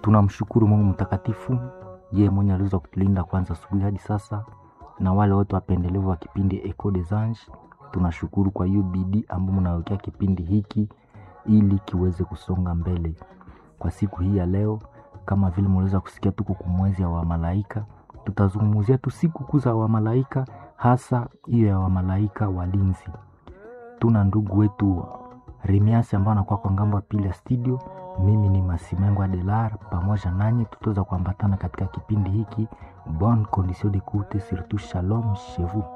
tunamshukuru Mungu mtakatifu, yeye mwenye aliweza kutulinda kwanza asubuhi hadi sasa, na wale wote wapendelevu wa kipindi Echo des Anges, tunashukuru kwa hiyo bidii ambayo mnawekea kipindi hiki ili kiweze kusonga mbele. Kwa siku hii ya leo, kama vile mliweza kusikia, tuko kumwezi ya wamalaika, tutazungumzia tu siku kuu za wamalaika, hasa hiyo ya wamalaika walinzi. Tuna ndugu wetu Remiasi ambao anakuwa kwa ngambo ya pili ya studio. Mimi ni Masimengo Adelar, pamoja nanyi tutaweza kuambatana katika kipindi hiki. Bonne condition d'écoute, surtout shalom chez vous.